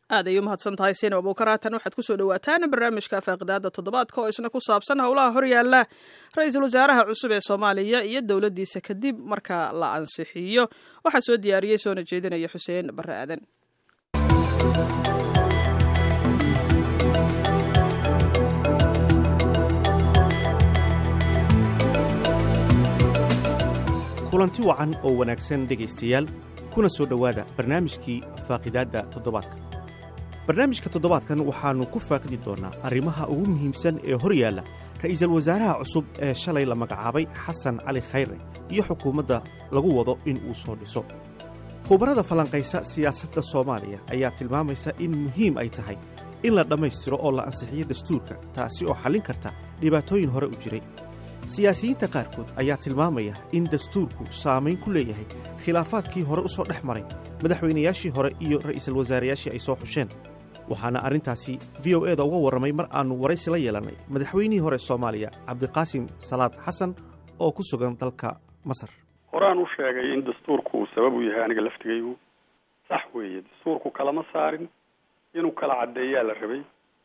aad ay u mahadsan tahay sina abuukaraatan waxaad kusoo dhawaataan barnaamijka faaqidaada toddobaadka oo isna ku saabsan howlaha horyaala ra-iisul wasaaraha cusub ee soomaaliya iyo dowladdiisa kadib marka la ansixiyo waxaa soo diyaariyey soona jeedinaya xuseen barre aadan kulanti wacan oo wanaagsan dhegaystayaal kuna soo dhowaada barnaamijkii faaqidaadda toddobaadka barnaamijka toddobaadkan waxaannu ku faaqidi doonnaa arrimaha ugu muhiimsan ee hor yaalla ra'iisul wasaaraha cusub ee shalay la magacaabay xasan cali khayre iyo xukuumadda lagu wado in uu soo dhiso khubarada falanqaysa siyaasadda soomaaliya ayaa tilmaamaysa in muhiim ay tahay in la dhammaystiro oo la ansixiyo dastuurka taasi oo xallin karta dhibaatooyin hore u jiray siyaasiyiinta qaarkood ayaa tilmaamaya in dastuurku saamayn ku leeyahay khilaafaadkii hore u soo dhex maray madaxweynayaashii hore iyo ra'iisul wasaarayaashii ay soo xusheen waxaana arrintaasi v o eda uga warramay mar aannu waraysi la yeelannay madaxweynihii hore soomaaliya cabdiqaasim salaad xasan oo ku sugan dalka masar horaan u sheegay in dastuurku uu sabab u yahay aniga laftigaygu sax weeye dastuurku kalama saarin inuu kala caddeeyaa la rabay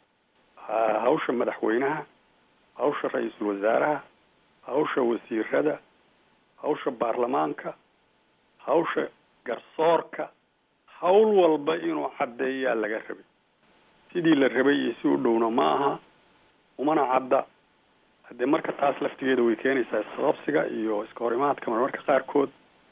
hawsha madaxweynaha hawsha ra-iisul wasaaraha hawsha wasiirada hawsha baarlamaanka hawsha garsoorka hawl walba inuu caddeeyaa laga rabay sidii la rabay iyo si u dhowna ma aha umana cadda haddee marka taas laftigeeda way keenaysaa isqabsiga iyo iska horimaadka marmarka qaarkood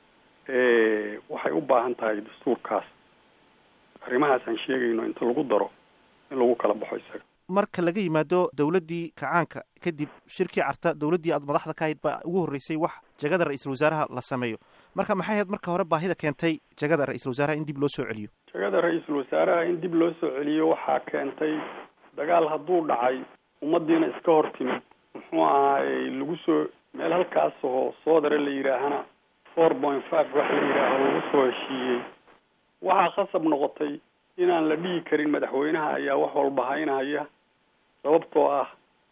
waxay u baahan tahay dastuurkaas arrimahaas aan sheegayno inta lagu daro in lagu kala baxo isaga marka laga yimaado dowladdii kacaanka kadib shirkii carta dowladdii aad madaxda ka hayd baa ugu horreysay wax jagada ra-iisul wasaaraha la sameeyo marka maxay ahayd marka hore baahida keentay jagada ra-iisul wasaaraha in dib loo soo celiyo jagada ra-iisul wasaaraha in dib loo soo celiyo waxaa keentay dagaal hadduu dhacay ummaddiina iska hor timid muxuu ahaayey lagu soo meel halkaas oo soodare la yidhaahana four point five wax la yidhaaho lagu soo heshiiyey waxaa khasab noqotay inaan la dhihi karin madaxweynaha ayaa wax walba haynahaya sababtoo ah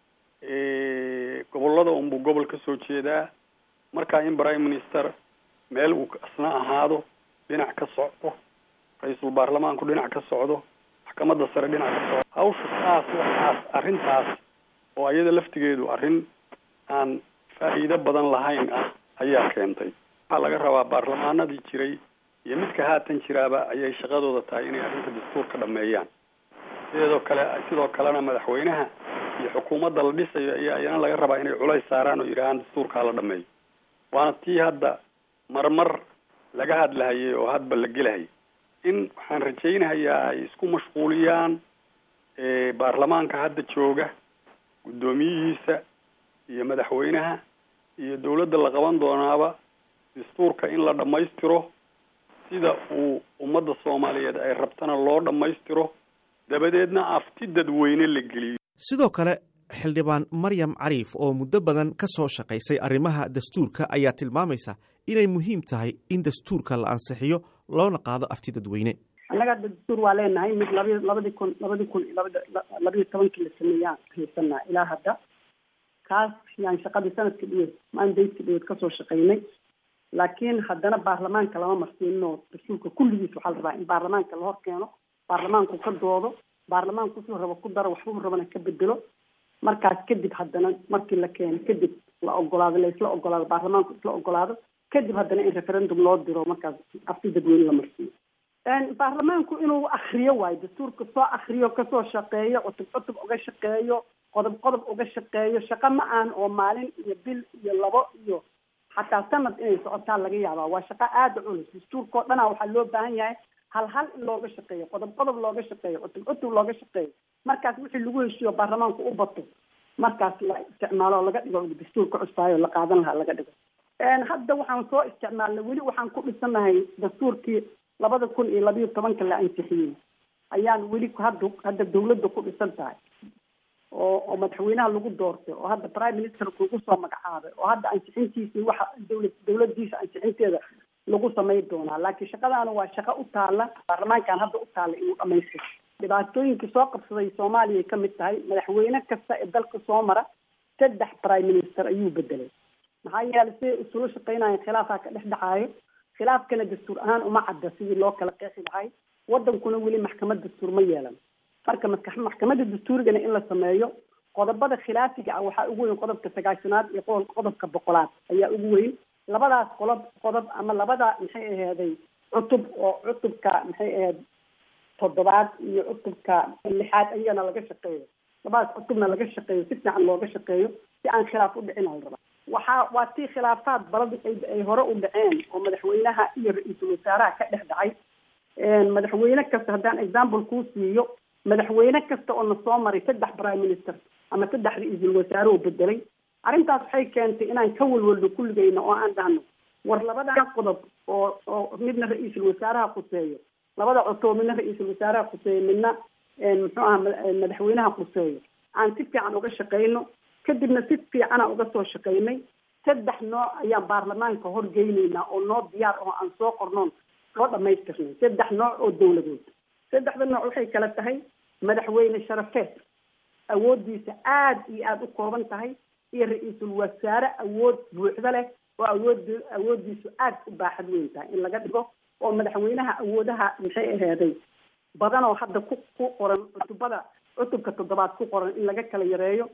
gobollada unbuu gobol ka soo jeedaa markaa in prime minister meel uu asna ahaado dhinac ka socdo ra-iisul baarlamaanku dhinac ka socdo maxkamadda sare dhinac ka socdo hawsha saas waxaas arrintaas oo iyada laftigeedu arrin aan faa'iido badan lahayn ah ayaa keentay waxaa laga rabaa baarlamaanadii jiray iyo midka haatan jiraaba ayay shaqadooda tahay inay arrinta dastuurka dhameeyaan sideedoo kale sidoo kalena madaxweynaha iyo xukuumadda la dhisayo ayaa iyana laga rabaa inay culays saaraan oo yidhaahaan dastuurkaa la dhameeyo waana tii hadda marmar laga hadlahayay oo hadba la gelahayay in waxaan rajaynahayaa ay isku mashquuliyaan baarlamaanka hadda jooga guddoomiyihiisa iyo madaxweynaha iyo dawladda la qaban doonaaba dastuurka in la dhammaystiro sida uu ummadda soomaaliyeed ay rabtana loo dhammaystiro dabadeedna afti dadweyne la geliyo sidoo kale xildhibaan maryam cariif oo muddo badan ka soo shaqaysay arrimaha dastuurka ayaa tilmaamaysa inay muhiim tahay in dastuurka la ansixiyo loona qaado afti dadweyne annaga hadda dastuur waa leenahay mid labi labadii kun labadii kun iyo labada labayo tobankii la sameeyaan haysanaa ilaa hadda kaas yaan shaqadii sanadka dhiweed mandayska dhiweed kasoo shaqaynay laakiin haddana baarlamaanka lama marsiinino dastuurka kulligiis waxaa la rabaa in baarlamaanka la hor keeno baarlamaanku ka doodo baarlamaanku wuxuu rabo ku daro waxbuu rabana ka bedelo markaas kadib haddana markii la keeno kadib la ogolaado la isla ogolaado baarlamaanku isla ogolaado kadib haddana in referendum loo diro markaas afti dadweyne la marsiiyo baarlamaanku inuu akriyo waayo dastuurka soo akriyo kasoo shaqeeyo cutub cutub uga shaqeeyo qodob qodob uga shaqeeyo shaqo ma aan oo maalin iyo bil iyo labo iyo xataa sanad inay socotaa laga yaabaa waa shaqo aada culus dastuurka o dhana waxaa loo baahan yahay hal hal in looga shaqeeyo qodob qodob looga shaqeeyo cutub cutub looga shaqeeyo markaas wixii lagu heshiiyo baarlamaanku u bato markaas la isticmaalo oo laga dhigo dastuurka cusbaayo la qaadan lahaa laga dhigo hadda waxaan soo isticmaalnay weli waxaan ku dhisanahay dastuurkii labada kun iyo labayo tobanka la ansixiyey ayaan weli hadda hadda dawladda ku dhisan tahay oo oo madaxweynaha lagu doortay oo hadda prime ministerku lagu soo magacaabay oo hadda ansixintiisii waxa dawlad dawladdiisa ansixinteeda lagu samayn doonaa laakiin shaqadaana waa shaqo u taala baarlamaankan hadda u taala inuu dhamaystiro dhibaatooyinkii soo qabsaday soomaaliya ka mid tahay madaxweyne kasta ee dalka soo mara saddex prime minister ayuu bedelay maxaa yeelay siday isula shaqaynayan khilaafaa ka dhex dhacaayo khilaafkana dastuur ahaan uma cadda sidii loo kala qeexi lahay wadankuna weli maxkamad dastuur ma yeelan marka maska maxkamadda dastuurigana in la sameeyo qodobada khilaafiga ah waxaa ugu weyn qodobka sagaashanaad iyo qo qodobka boqolaad ayaa ugu weyn labadaas qolob qodob ama labada maxay aheeday cutub oo cutubka maxay aheyd toddobaad iyo cutubka lixaad ayagana laga shaqeeyo labadaas cutubna laga shaqeeyo si fiican looga shaqeeyo si aan khilaaf u dhicin al rabaa waxaa waa tii khilaafaad balad ay hore u dhaceen oo madaxweynaha iyo ra-iisul wasaaraha ka dhex dhacay madaxweyne kasta haddaan example kuu siiyo madaxweyne kasta oo na soo maray saddex prime minister ama saddex ra-iisul wasaare oo bedelay arrintaas waxay keentay inaan ka walwalno kulligeyna oo aan dhahno war labadan qodob oo oo midna ra-iisul wasaaraha khuseeyo labada cutub midna ra-iisul wasaaraha khuseeyo midna muxuu aha madaxweynaha khuseeyo aan si fiican uga shaqeyno kadibna si fiicana uga soo shaqeynay saddex nooc ayaan baarlamaanka horgeyneynaa oo noo diyaar oo aan soo qornoon soo dhamaystirnay saddex nooc oo dawladood saddexda nooc waxay kala tahay madaxweyne sharafeed awoodiisa aada iyo aada u kooban tahay iyo ra-iisul wasaare awood buuxda leh oo awood awoodiisu aada u baaxad weyn tahay in laga dhigo oo madaxweynaha awoodaha maxay aheeday badan oo hadda ku ku qoran cutubada cutubka toddobaad ku qoran in laga kala yareeyo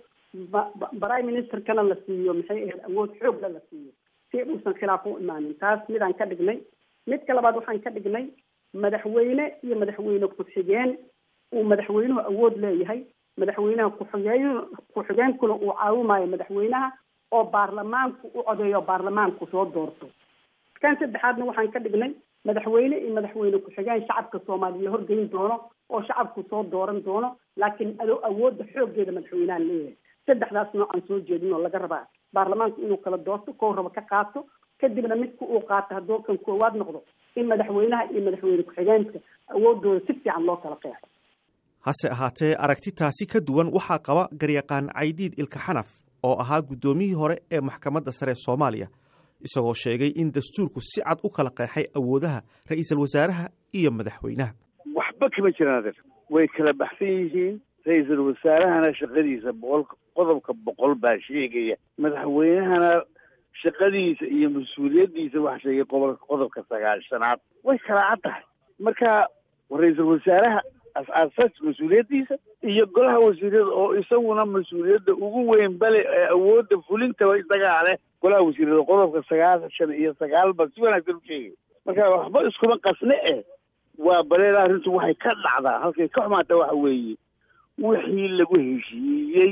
prime ministerkana la siiyo maxay ahayd awood xoogla la siiyo si uusan khilaaf u imaanin taas midaan ka dhignay midka labaad waxaan ka dhignay madaxweyne iyo madaxweyne ku-xigeen uu madaxweynuhu awood leeyahay madaxweynaha ku-xigeen ku-xigeenkuna uu caawimayo madaxweynaha oo baarlamaanku u codeeyo baarlamaanku soo doorto kan saddexaadna waxaan ka dhignay madaxweyne iyo madaxweyne ku-xigeen shacabka soomaaliya la horgeyn doono oo shacabku soo dooran doono laakiin ado awoodda xooggeeda madaxweynaha leeyahay saddexdaas nooc aan soo jeedin oo laga rabaa baarlamaanku inuu kala doorto kow raba ka qaato kadibna midka uu qaato hadduu kan koowaad noqdo in madaxweynaha iyo madaxweyne ku-xigeenka awoodooda si fiican loo kala qeexo hase ahaatee aragtitaasi ka duwan waxaa qaba garyaqaan caydiid ilka xanaf oo ahaa guddoomiyihii hore ee maxkamadda sare soomaaliya isagoo sheegay in dastuurku si cad u kala qeexay awoodaha ra-iisul wasaaraha iyo madaxweynaha waxba kama jiraan adeer way kala baxsan yihiin ra-iisul wasaarahana shaqadiisa boqol qodobka boqol baa sheegaya madaxweynahana shaqadiisa iyo mas-uuliyaddiisa waxa sheegay qobolka qodobka sagaashanaad way kala cad tahay marka ra-iisul wasaaraha as-aasas mas-uuliyaddiisa iyo golaha wasiirada oo isaguna mas-uuliyadda ugu weyn bale ee awoodda fulintaba isagaa leh golaha wasiirada qodobka sagaashan iyo sagaalba si wanaagsan u sheegay marka waxba iskuma qasne eh waa baleeda arrintu waxay ka dhacdaa halkay ka xumaata waxa weeye wixii lagu heshiiyey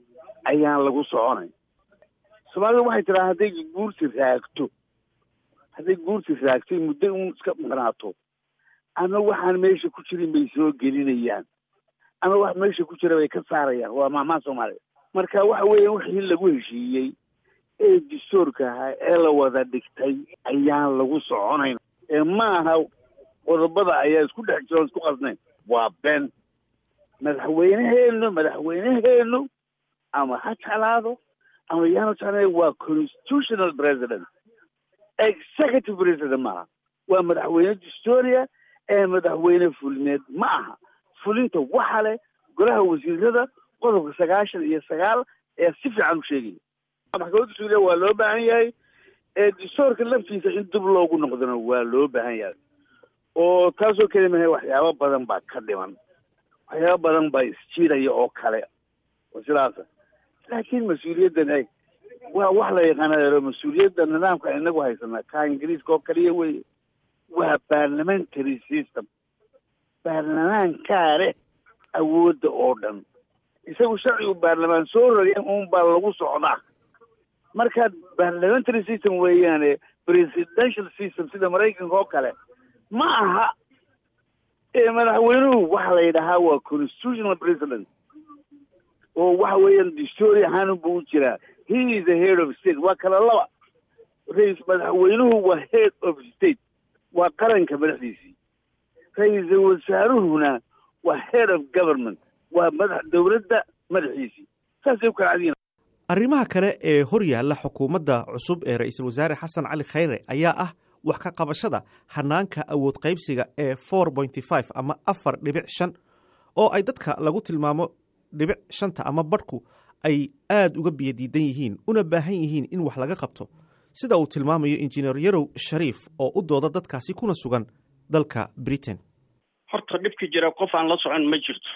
ayaan lagu soconay soomaalida waxay tiraa hadday guursi raagto hadday guursi raagtay muddo un iska maqnaato ama waxaan meesha ku jirin bay soo gelinayaan ama wax meesha ku jira bay ka saarayaan waa maamaha soomaaliya marka waxa weeya wixii lagu heshiiyey ee dastuurka ahaa ee la wada dhigtay ayaan lagu soconayn ee maaha qodobada ayaa isku dhex jiro isku qasnayn waa ben madaxweyneheenu madaxweyneheenu ama ha jeclaado ama yaanu jeclayn waa constitutional president executive president maaha waa madaxweyne dastuuriya ee madaxweyne fulineed ma aha fulinta waxa leh golaha wasiirada qodobka sagaashan iyo sagaal ayaa si fiican u sheegaya maxkamadda suuliya waa loo baahan yahay ee dastuurka laftiisa in dib loogu noqdona waa loo baahan yahay oo taasoo keli mahay waxyaabo badan baa ka dhiman waxyaabo badan baa isjiidaya oo kale oo sidaasa laakiin mas-uuliyaddan eg waa wax la yaqaana mas-uuliyadda nidaamka inagu haysanaa ka ingiriiska oo kaliya weye waa parliamentary system baarlamaankaa leh awoodda oo dhan isagu sharcigu baarlamaan soo rogeen uun baa lagu socdaa marka parliamentary system weeyaane presidential system sida maraykanka oo kale ma aha ee madaxweynuhu waxa la yidhahaa waa constitutional president oo waxa weeyaan dastory ahaan buu u jiraa he is the head of state waa kala laba rais madaxweynuhu waa head of state waa qaranka madaxdiisii ra-iisul wasaaruhuna waa head of government waa madax dowladda madaxiisii saasay u kala cadiyin arrimaha kale ee hor yaalla xukuumadda cusub ee ra-iisul wasaare xasan cali khayre ayaa ah wax ka qabashada hanaanka awood qaybsiga ee four pointy five ama afar dhibic shan oo ay dadka lagu tilmaamo dhibic shanta ama badhku ay aada uga biyadiidan yihiin una baahan yihiin in wax laga qabto sida uu tilmaamayo injineer yarow shariif oo u dooda dadkaasi kuna sugan dalka britain horta dhibka jira qof aan la socon ma jirto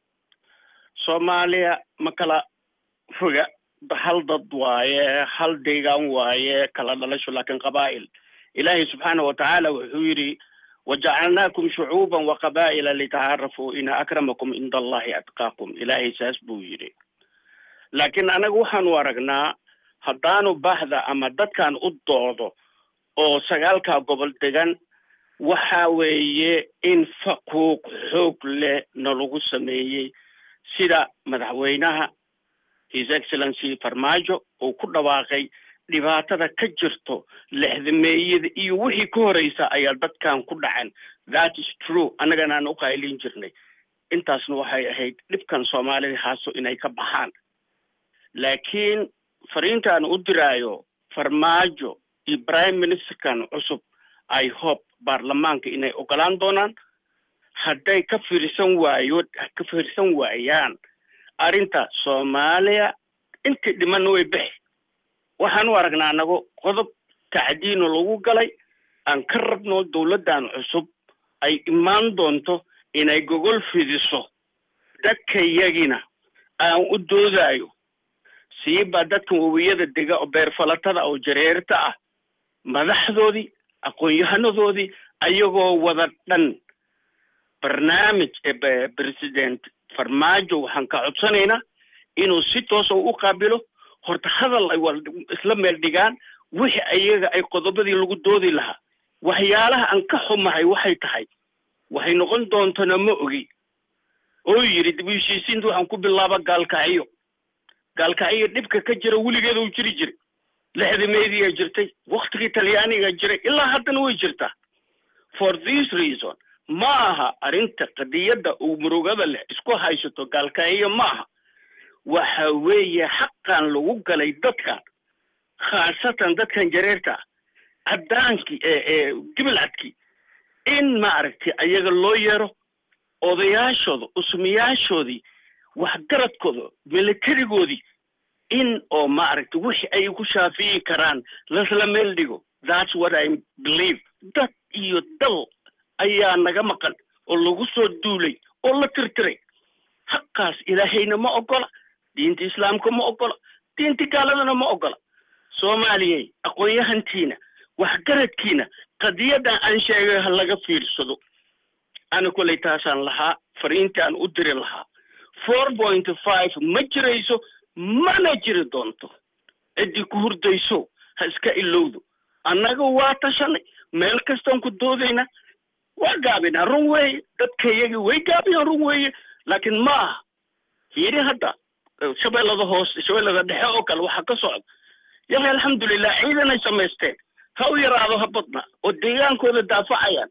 soomaaliya ma kala foga hal dad waaye hal deegaan waaye kala dhalasho laakiin qabaa'il ilaahay subxaana watacaala wuxuu yidhi wajacalnaakum shucuuban wa qabaa'ila litacaarafuu ina akramakum cinda allahi atqaakum ilaahay saas buu yidhi laakiin anaga waxaanu aragnaa haddaanu bahda ama dadkan u doodo oo sagaalkaa gobol degan waxa weeye in faquuq xoog leh nalagu sameeyey sida madaxweynaha his excellency farmaajo uu ku dhawaaqay dhibaatada ka jirto lexdameeyada iyo wixii ka horeysa ayaa dadkan ku dhacan that is true annagana aan uqaylin jirnay intaasna waxay ahayd dhibkan soomaalida haaso inay ka baxaan laakiin fariintaan u diraayo farmaajo iyo prime ministerkan cusub i hope baarlamaanka inay ogolaan doonaan hadday ka fiirsan waayo ka fiirsan waayaan arrinta soomaaliya intii dhimanna way bixi waxaan u aragnaa anago qodob tacdiino lagu galay aan ka rabno dawladdan cusub ay imaan doonto inay gogol fidiso dadkayagina aan u doodayo siiba dadkan wawiyada dega oo beerfalatada oo jareerta ah madaxdoodii aqoon-yahanadoodii ayagoo wada dhan barnaamij president farmaajo waxaan ka codsanaynaa inuu si toosa u qaabilo horta hadal ay wal isla meel dhigaan wixii ayaga ay qodobadii lagu doodi lahaa waxyaalaha aan ka xumahay waxay tahay waxay noqon doontana ma ogi oo yidhi dib u heshiisiinta waxaan ku bilaaba gaalkacyo gaalkacyo dhibka ka jira weligeeda u jiri jiray lexdameediyaa jirtay waktigii talyaaniga jiray ilaa haddana way jirtaa for this reason ma aha arrinta qadiyadda uu murugada leh isku haysato gaalkacyo ma aha waxa weeye xaqan lagu galay dadkan khaasatan dadkan jareerta ah caddaankii ee gibilcadkii in maaragtay ayaga loo yeero odayaashooda usmiyaashoodii waxgaradkooda militarigoodii in oo maaragtay wixii ay ku shaafiyi karaan lasla meel dhigo that's what i believe dad iyo dal ayaa naga maqan oo lagu soo duulay oo la tirtiray xaqaas ilaahayna ma ogola diinta islaamka ma ogola diinta gaaladana ma ogola soomaaliyey aqoon-yahantiina waxgaradkiina qadiyadan aan sheegay ha laga fiirsado ana kolay taasaan lahaa fariintaan u diri lahaa four point five ma jirayso mana jiri doonto ciddii ku hurdayso ha iska ilowdo annaga waa tashanay meel kastaan ku doodayna waa gaabinaa run weeye dadkayagii way gaabiyaan run weeye laakiin ma aha fiiri hadda shabeellada hoose shabeellada dhexe oo kale waxaa ka socda yahay alxamdulilah ciidan ay samaysteen ha u yaraado ha badna oo deegaankooda daafacayaan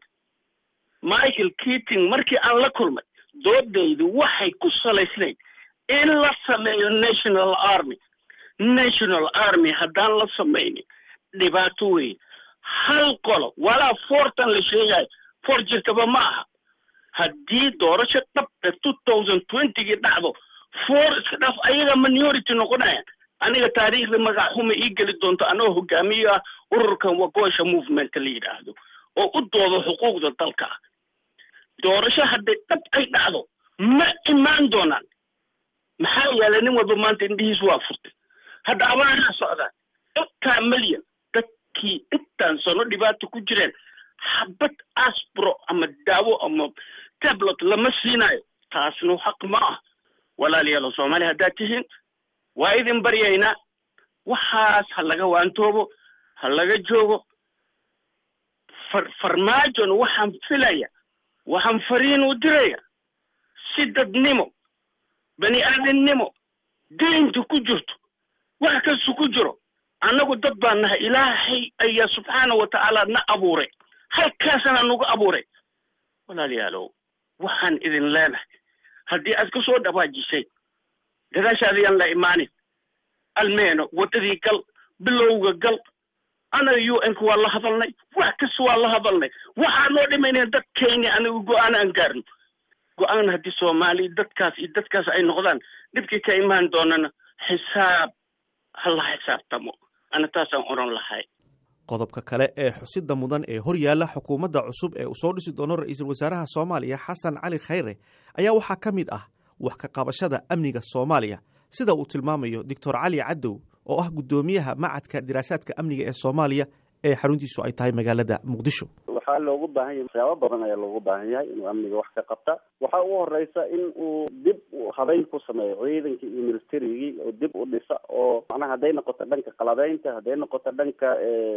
michael keating markii aan la kulmay doodaydu waxay ku salaysnayd in la sameeyo national army national army haddaan la samaynin dhibaato weyn hal qolo walaa fortan la sheegayo for jirtaba ma aha haddii doorasho dhab ee two thousand twentygii dhacdo for iska dhaaf ayaga minority noqonaya aniga taariikhda magac xuma ii geli doonto anagoo hogaamiyo ah ururkan wagoosha movement la yidhaahdo oo u doodo xuquuqda dalka doorasho hadday dhab ay dhacdo ma imaan doonaan maxaa yeelay nin walba maanta indhihiis waa furtay hadda abaaraa socdaan intaa milyan dadkii intaan sano dhibaato ku jireen xabad asbro ama daawo ama tablet lama siinayo taasna xaq ma ah walaalayaalo soomaaliya haddaad tihiin waa idin baryaynaa waxaas ha laga waantoobo ha laga joogo far farmaajona waxaan filaya waxaan fariin u diraya si dadnimo bani aadamnimo diinta ku jirto wax kasta ku jiro annagu dad baan nahay ilaahay ayaa subxaana wa tacaala na abuuray halkaasana nagu abuuray walaalayaalow waxaan idin leenahay haddii aad ka soo dhawaajisay gadaashaadayaan la imaanin almeeno waddadii gal bilowga gal anaga u n ka waa la hadalnay wax kasta waa la hadalnay waxaan loo dhimayna dadkayni aniga go-aan aan gaarno go-aan haddii soomaaliya dadkaas iyo dadkaas ay noqdaan dhibkii ka imaan doonana xisaab ha la xisaabtamo ana taasaan oran lahay qodobka kale ee xusida mudan ee horyaalla xukuumadda cusub ee uu soo dhisi doono ra-iisul wasaaraha soomaaliya xasan cali khayre ayaa waxaa ka mid ah wax ka qabashada amniga soomaaliya sida uu tilmaamayo doctor cali cadow oo ah guddoomiyaha macadka diraasaadka amniga ee soomaaliya ee xaruntiisu ay tahay magaalada muqdisho waxaa loogu baahan yahay waxyaabo badan ayaa loogu baahan yahay inuu amniga wax ka qabta waxaa ugu horeysa in uu dib habeyn ku sameeyo ciidankii iyo militarigii oo dib u dhisa oo macnaha hadday noqoto dhanka qalabeynta hadday noqoto dhanka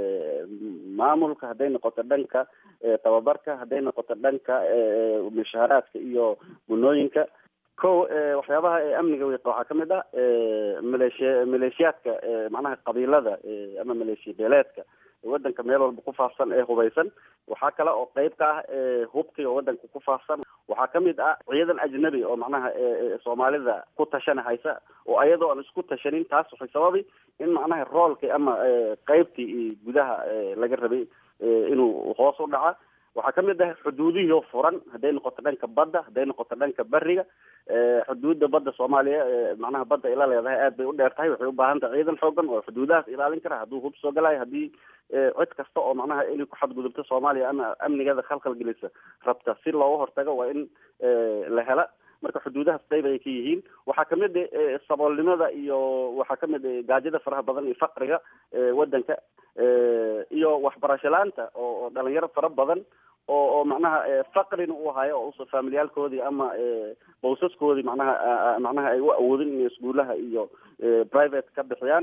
maamulka hadday noqoto dhanka tababarka hadday noqoto dhanka mushaaraadka iyo gunooyinka ko waxyaabaha amniga wiiqa waxaa kamid ah maleeshiya maleeshiyaadka macnaha qabiilada ama maleeshiya beeleedka wadanka meel walba ku faafsan ee hubaysan waxaa kale oo qeyb ka ah hubkii oo wadanka ku faafsan waxaa kamid ah ciidan ajnabi oo macnaha soomaalida ku tashana haysa oo ayadoo aan isku tashanin taas waxay sababi in macnaha roolkii ama qeybtii gudaha laga rabay inuu hoos u dhaca waxaa kamid ah xuduudihii oo furan hadday noqoto dhanka badda hadday noqoto dhanka beriga xuduudda badda soomaaliya macnaha badda ila leedahay aad bay u dheer tahay waxay u baahan tahay ciidan xoogan oo xuduudahaas ilaalin kara hadduu hub soo galayo haddii cid kasta oo macnaha inay ku xadgudubto soomaaliya ama amnigeeda khalkhal gelisa rabta si looga hortago waa in la hela marka xuduudahaas qeyb ayay ka yihiin waxaa kamid saboolnimada iyo waxaa kamid gaajada faraha badan iyo faqriga wadanka iyo waxbarasho la-aanta oo dhalinyaro fara badan oo oo macnaha faqrina uu hayo oo familiyaalkoodii ama bawsaskoodii macnaha macnaha ay u awoodin inay iskuulaha iyo private ka bixiyaan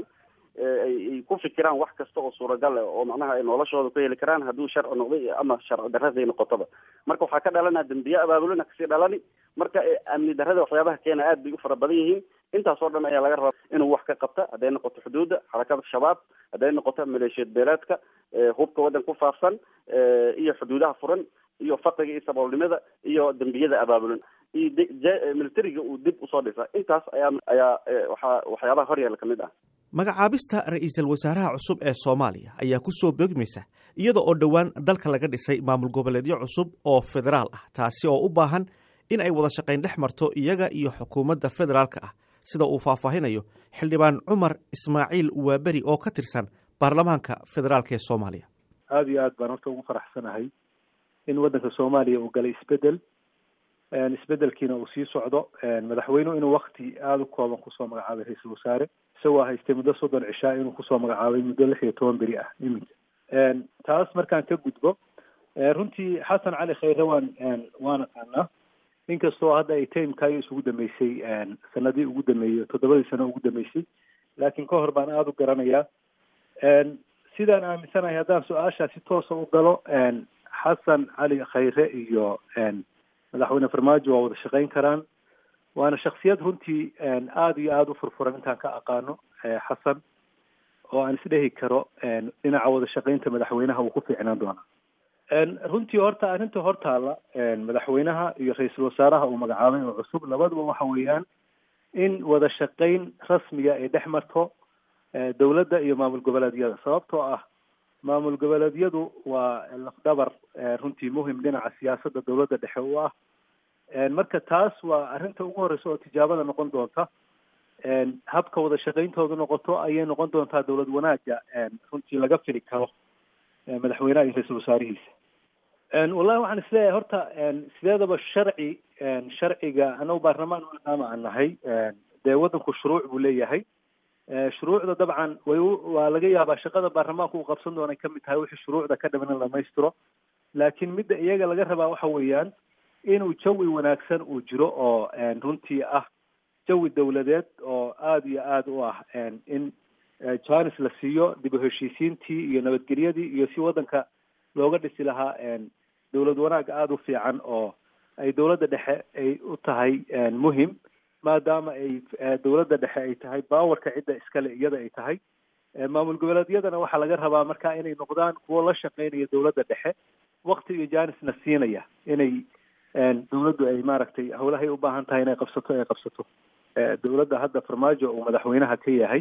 ay ku fikiraan wax kasta oo suuragal ah oo macnaha ay noloshooda ku heli karaan hadduu sharci noqday ama sharci darraday noqotoba marka waxaa ka dhalanaa dembiye abaabulina kasii dhalani marka amni darrada waxyaabaha keena aad bay u fara badan yihiin intaasoo dhan ayaa laga rabaa inuu wax ka qabta hadday noqoto xuduudda xarakada shabaab hadday noqoto maleeshiyad beeleedka hubka waddan ku faafsan iyo xuduudaha furan iyo faqriga iyo saboolnimada iyo dembiyada abaabulan iyo militariga uu dib usoo dhisa intaas ayaa ayaa waxaa waxyaabaha horyaala kamid ah magacaabista ra-iisul wasaaraha cusub ee soomaaliya ayaa ku soo beegmaysa iyada oo dhowaan dalka laga dhisay maamul goboleedyo cusub oo federaal ah taasi oo u baahan in ay wada shaqayn dhex marto iyaga iyo xukuumadda federaalka ah sida uu faahfaahinayo xildhibaan cumar ismaaciil waaberi oo ka tirsan baarlamaanka federaalk ee soomaaliya aada iyo aad baan horta ugu faraxsanahay in waddanka soomaaliya uu galay isbedel isbedelkiina uu sii socdo madaxweynuhu inuu wakti aada u kooban kusoo magacaabay ra-iisul wasaare isagoo haystay muddo soddon cishaa inuu kusoo magacaabay muddo lix iyo toban beri ah iminka taas markaan ka gudbo runtii xasan cali khayre waan waan aqaanaa inkastoo hadda ay timekayo isugu dambeysay sanadii ugu dambeeyey toddobadii sano ugu dambeysay laakiin ka hor baan aada u garanayaa sidaan aaminsanahay haddaan su-aashaa si toosa u galo xasan cali khayre iyo madaxweyne farmaajo waa wada shaqayn karaan waana shaksiyad runtii aada iyo aada u furfuran intaan ka aqaano xasan oo aan isdhehi karo dhinaca wada shaqaynta madaxweynaha uu ku fiicnaan doonaa runtii horta arrinta hortaalla madaxweynaha iyo ra-iisul wasaaraha uu magacaabay oo cusub labaduba waxa weeyaan in wada shaqayn rasmiga ay dhex marto dowladda iyo maamul goboleedyada sababtoo ah maamul goboleedyadu waa lafdhabar runtii muhim dhinaca siyaasadda dowladda dhexe u ah marka taas waa arrinta ugu horreysa oo tijaabada noqon doonta habka wada shaqayntoodu noqoto ayay noqon doontaa dowlad wanaaga runtii laga fili karo madaxweynaha iyo ra-iisul wasaarihiisa wallahi waxaan isleeyahay horta sideedaba sharci sharciga anagu baarlamaan maadaama aan nahay dee waddanku shuruuc buu leeyahay shuruucda dabcan way waa laga yaabaa shaqada baarlamaanku uu qabsan doona kamid tahay wixii shuruucda ka dhiman in lamaystiro laakiin midda iyaga laga rabaa waxa weeyaan inuu jawi wanaagsan uu jiro oo runtii ah jawi dowladeed oo aada iyo aada u ah in janis la siiyo dib u heshiisiintii iyo nabadgelyadii iyo si waddanka looga dhisi lahaa dowlad wanaag aada u fiican oo ay dowladda dhexe ay u tahay muhim maadaama ay dowladda dhexe ay tahay baawarka cidda iskale iyada ay tahay maamul goboleedyadana waxaa laga rabaa marka inay noqdaan kuwo la shaqeynaya dowladda dhexe wakti iyo janisna siinaya inay dowladdu ay maaragtay howlahay u baahan tahay inay qabsato ay qabsato dowladda hadda farmaajo uu madaxweynaha ka yahay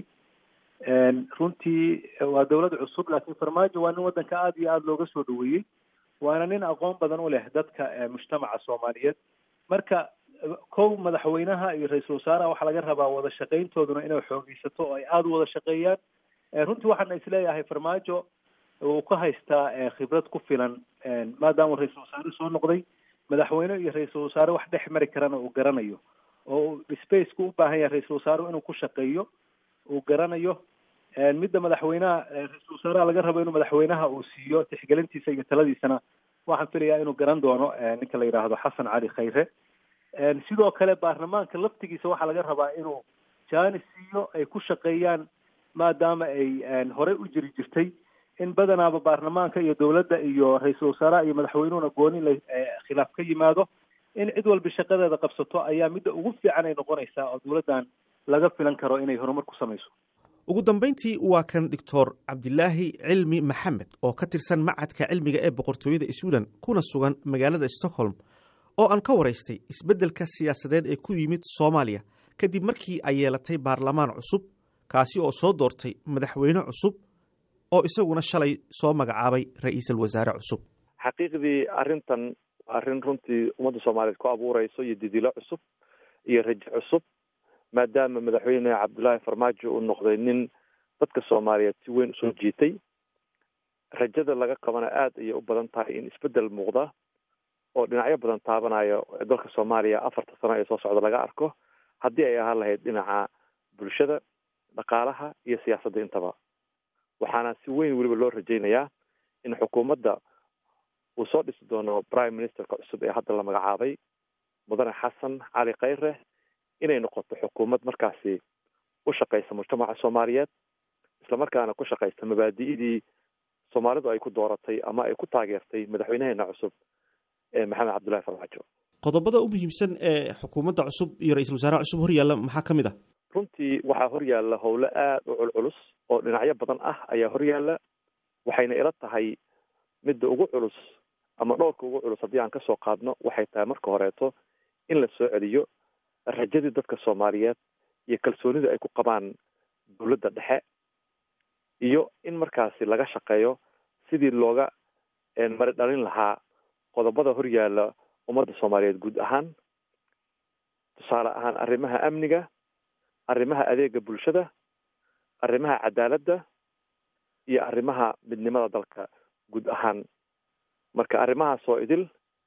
runtii waa dowlad cusub laakiin farmaajo waa nin waddanka aada iyo aada looga soo dhaweeyey waana nin aqoon badan u leh dadka mujtamaca soomaaliyeed marka kow madaxweynaha iyo ra-iisul wasaaraha waxaa laga rabaa wada shaqayntooduna inay xoogeysato oo ay aada u wada shaqeeyaan runtii waxaana isleeyahay farmaajo uu ka haystaa khibrad ku filan maadaama ra-iisul wasaare soo noqday madaxweyne iyo ra-iisul wasaare wax dhex mari karana uu garanayo oo spaceka u baahan yahay ra-iisul wasaarehu inuu ku shaqeeyo uu garanayo midda madaxweynaha ra-iisul wasaaraha laga rabo inuu madaxweynaha uu siiyo tixgelintiisa iyo taladiisana waxaan filayaa inuu garan doono ninka la yidhaahdo xasan cali khayre sidoo kale baarlamaanka laftigiisa waxaa laga rabaa inuu jaanis siiyo ay ku shaqeeyaan maadaama ay horey u jiri jirtay in badanaaba baarlamaanka iyo dowladda iyo ra-iisul wasaaraha iyo madaxweynuhuna gooni la khilaaf ka yimaado in cid walba shaqadeeda qabsato ayaa midda ugu fiican ay noqonaysaa oo dowladdan laga filan karo inay horumar ku samayso ugu dambayntii waa kan doctor cabdilaahi cilmi maxamed oo ka tirsan macadka cilmiga ee boqortooyada sweden kuna sugan magaalada stockholm oo aan ka waraystay isbeddelka siyaasadeed ee ku yimid soomaaliya kadib markii ay yeelatay baarlamaan cusub kaasi oo soo doortay madaxweyne cusub oo isaguna shalay soo magacaabay ra-iisul wasaare cusub xaqiiqdii arrintan waa arrin runtii ummadda soomaaliyeed ku abuureyso iyo didilo cusub iyo rajo cusub maadaama madaxweyne cabdullaahi farmaajo uu noqday nin dadka soomaaliyeed si weyn usoo jiitay rajada laga qabana aada ayay u badan tahay in isbeddel muuqda oo dhinacyo badan taabanayo dalka soomaaliya afarta sano ee soo socda laga arko haddii ay ahaan lahayd dhinaca bulshada dhaqaalaha iyo siyaasadda intaba waxaana si weyn weliba loo rajaynayaa in xukuumadda uu soo dhisi doono prime ministerka cusub ee hadda la magacaabay mudane xasan cali khayre inay noqoto xukuumad markaasi u shaqaysa mujtamaca soomaaliyeed islamarkaana ku shaqaysta mabaadi'dii soomaalidu ay ku dooratay ama ay ku taageertay madaxweynaheena cusub ee maxamed cabdullahi farmaajo qodobada u muhiimsan ee xukuumadda cusub iyo ra-iisul wasaaraha cusub horyaalla maxaa ka mid ah runtii waxaa horyaalla howlo aada u culculus oo dhinacyo badan ah ayaa horyaalla waxayna ila tahay midda ugu culus ama dhowrka ugu culus haddii aan kasoo qaadno waxay tahay marka horeeto in la soo celiyo rajadii dadka soomaaliyeed iyo kalsoonida ay ku qabaan dowladda dhexe iyo in markaasi laga shaqeeyo sidii looga mari dhalin lahaa qodobada horyaalla ummadda soomaaliyeed guud ahaan tusaale ahaan arrimaha amniga arrimaha adeega bulshada arrimaha cadaaladda iyo arrimaha midnimada dalka guud ahaan marka arrimahaas oo idil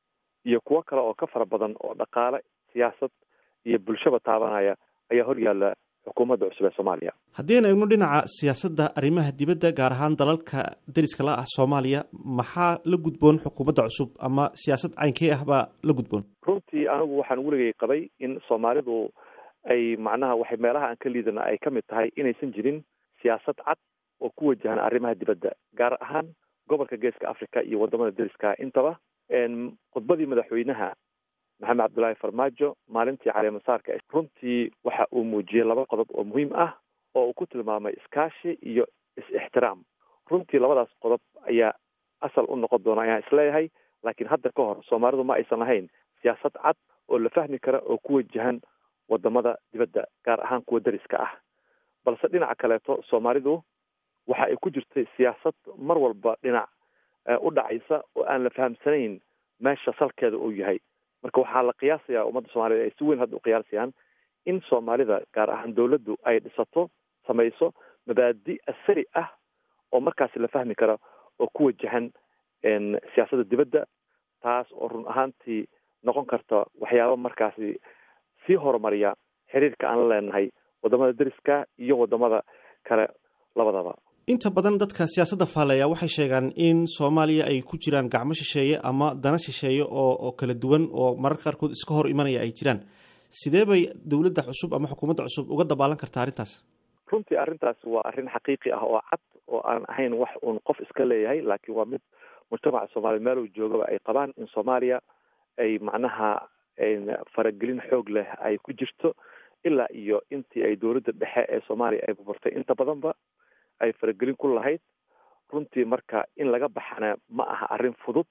iyo kuwo kale oo ka fara badan oo dhaqaale siyaasad iyo bulshaba taabanaya ayaa horyaalla xukuumadda cusub ee soomaaliya haddii aan eegno dhinaca siyaasadda arrimaha dibadda gaar ahaan dalalka deriska la ah soomaaliya maxaa la gudboon xukuumadda cusub ama siyaasad caynkee ah baa la gudboon runtii anigu waxaan weligay qabay in soomaalidu ay macnaha waxay meelaha aan ka liidana ay ka mid tahay inaysan jirin siyaasad cad oo ku wajahan arrimaha dibadda gaar ahaan gobolka geeska africa iyo wadamada deriska intaba khudbadii madaxweynaha maxamed cabdullaahi farmaajo maalintii caleemasaarka runtii waxa uu muujiyey laba qodob oo muhiim ah oo uu ku tilmaamay iskaashi iyo is-ixtiraam runtii labadaas qodob ayaa asal u noqon doona ayaan isleeyahay laakiin hadda ka hor soomaalidu ma aysan lahayn siyaasad cad oo la fahmi kara oo ku wajahan wadamada dibadda gaar ahaan kuwa deriska ah balse dhinaca kaleeto soomaalidu waxa ay ku jirtay siyaasad mar walba dhinac u dhacaysa oo aan la fahamsanayn meesha salkeeda uu yahay marka waxaa la qiyaasayaa ummadda soomaaliyed ay si weyn hadda u qiyaasayaan in soomaalida gaar ahaan dowladdu ay dhisato samayso mabaadi asari ah oo markaasi la fahmi kara oo ku wajahan siyaasadda dibadda taas oo run ahaantii noqon karta waxyaaba markaasi sii horumariya xiriirka aan la leenahay wadamada deriska iyo wadamada kale labadaba inta badan dadka siyaasadda faaleeya waxay sheegaan in soomaaliya ay ku jiraan gacmo shisheeye ama dana shisheeye oo oo kala duwan oo mararka qaarkood iska hor imanaya ay jiraan sidee bay dowladda cusub ama xukuumadda cusub uga dabaalan kartaa arrintaas runtii arrintaas waa arrin xaqiiqi ah oo cad oo aan ahayn wax uun qof iska leeyahay laakiin waa mid mujtamaca soomaaliya meel uu joogaba ay qabaan in soomaaliya ay macnaha faragelin xoog leh ay ku jirto ilaa iyo intii ay dowladda dhexe ee soomaaliya ay burburtay inta badanba ay faragelin ku lahayd runtii marka in laga baxana ma aha arrin fudud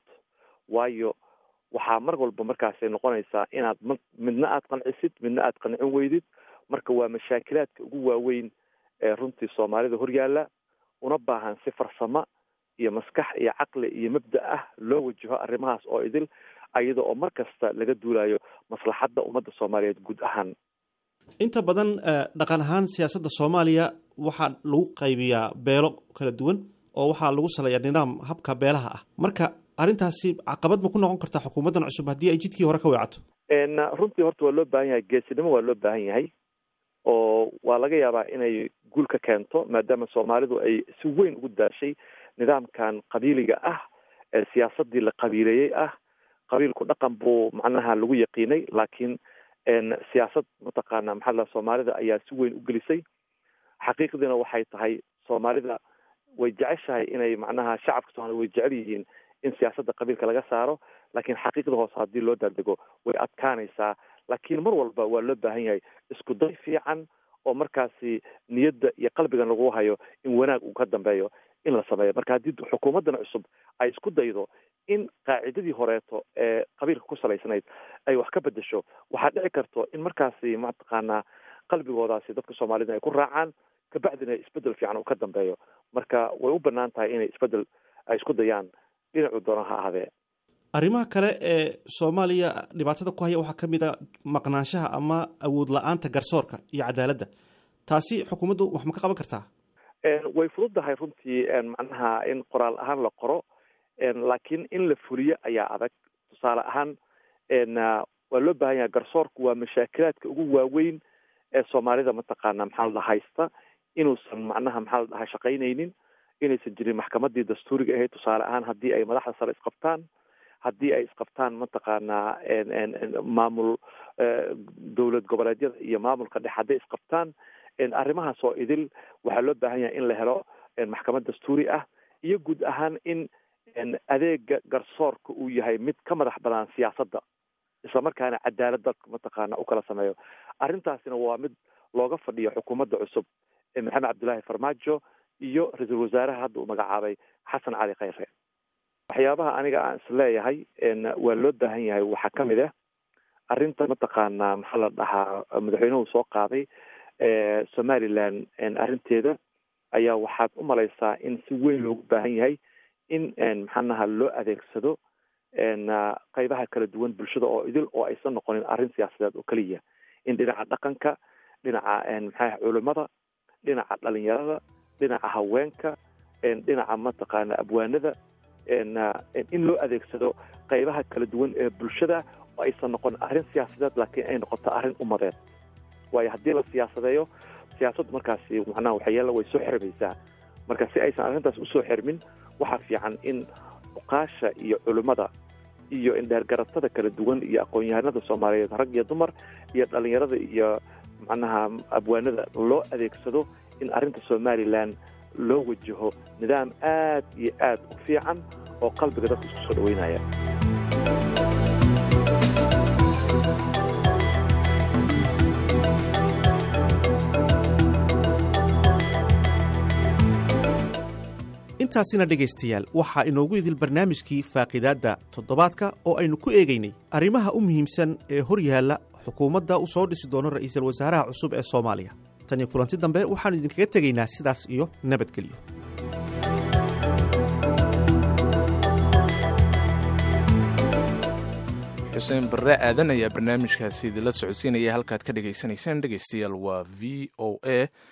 waayo waxaa mar walba markaasay noqonaysaa inaad m midna aad qancisid midna aad qancin weydid marka waa mashaakilaadka ugu waaweyn ee runtii soomaalida horyaalla una baahan si farsamo iyo maskax iyo caqli iyo mabda ah loo wajaho arrimahaas oo idil ayada oo mar kasta laga duulayo maslaxadda ummadda soomaaliyeed guud ahaan inta badan dhaqan ahaan siyaasadda soomaaliya waxaa lagu qaybiyaa beelo kala duwan oo waxaa lagu saleeyaa nidaam habka beelaha ah marka arrintaasi caqabad ma ku noqon kartaa xukuumaddan cusub haddii ay jidkii hore ka weecato runtii horta waa loo baahan yahay geesinimo waa loo baahan yahay oo waa laga yaabaa inay guul ka keento maadaama soomaalidu ay si weyn ugu daashay nidaamkan qabiiliga ah ee siyaasadii la qabiileeyey ah qabiilku dhaqan buu macnaha lagu yaqiinay laakiin siyaasad mataqaana maxaa la soomaalida ayaa si weyn u gelisay xaqiiqdiina waxay tahay soomaalida way jeceshahay inay macnaha shacabka soomaalida way jecel yihiin in siyaasadda qabiilka laga saaro laakiin xaqiiqda hoose haddii loo daadego way adkaanaysaa laakiin mar walba waa loo baahan yahay isku day fiican oo markaasi niyadda iyo qalbigan lagu hayo in wanaag uu ka dambeeyo in la sameeyo marka haddii xukuumaddan cusub ay isku daydo in qaacidadii horeeto ee qabiilka ku salaysanayd ay wax ka bedesho waxaa dhici karto in markaasi mataqaanaa qalbigoodaasi dadka soomaalida ay ku raacaan kabacdina isbedel fiican uu ka dambeeyo marka way u banaan tahay inay isbedel ay isku dayaan dhinacu doona ha ahaadee arrimaha kale ee soomaaliya dhibaatada ku haya waxaa ka mid a maqnaanshaha ama awood la-aanta garsoorka iyo cadaaladda taasi xukuumaddu wax ma ka qaban kartaa way fududahay runtii macnaha in qoraal ahaan la qoro laakiin in la fuliyo ayaa adag tusaale ahaan waa loo baahan yahay garsoorku waa mashaakilaadka ugu waaweyn ee soomaalida mataqaana maxaa la dhaha haysta inuusan macnaha maxaa la dhaha shaqaynaynin inaysan jirin maxkamadii dastuuriga ahayd tusaale ahaan haddii ay madaxda sare isqabtaan haddii ay isqabtaan mataqaanaa maamul dowlad goboleedyada iyo maamulka dhex hadday isqabtaan arrimahaas oo idil waxaa loo baahan yahay in la helo maxkamad dastuuri ah iyo guud ahaan in adeega garsoorka uu yahay mid ka madax banaan siyaasadda islamarkaana cadaaladda mataqaana u kala sameeyo arrintaasina waa mid looga fadhiyo xukuumadda cusub maxamed cabdullaahi farmaajo iyo ra-iisul wasaaraha hadda uu magacaabay xasan cali khayre waxyaabaha aniga aan isleeyahay waa loo baahan yahay waxaa ka mid ah arrinta mataqaana maxaa la dhahaa madaxweynuhu soo qaaday somaliland arrinteeda ayaa waxaad u malaysaa in si weyn loogu baahan yahay in maxaanaha loo adeegsado qaybaha kala duwan bulshada oo idil oo aysan noqonin arrin siyaasadeed oo keliya in dhinaca dhaqanka dhinaca maxaa culimada dhinaca dhalinyarada dhinaca haweenka dhinaca mataqaana abwaanada in loo adeegsado qaybaha kala duwan ee bulshada oo aysan noqon arrin siyaasadeed laakiin ay noqoto arrin umadeed waayo haddii la siyaasadeeyo siyaasaddu markaasi macnaha waxyaala way soo xirmaysaa marka si aysan arrintaas usoo xirmin waxaa fiican in uqaasha iyo culimmada iyo indheergaratada kala duwan iyo aqoon-yahanada soomaaliyeed rag iyo dumar iyo dhalinyarada iyo macnaha abwaanada loo adeegsado in arrinta somalilan loo wajaho nidaam aad iyo aad u fiican oo qalbiga dadka isku soo dhaweynaya intaasina dhegaystayaal waxaa inoogu idil barnaamijkii faaqidaadda toddobaadka oo aynu ku eegaynay arrimaha u muhiimsan ee hor yaalla xukuumadda u soo dhisi doono ra'iisul wasaaraha cusub ee soomaaliya tan iyo kulanti dambe waxaannu idinkaga tegaynaa sidaas iyo nabadgelyo xuseen barre aadan ayaa barnaamijkaasi idinla socodsiinaya halkaad ka dhegaysanayseen dhegaystayaal waa v o a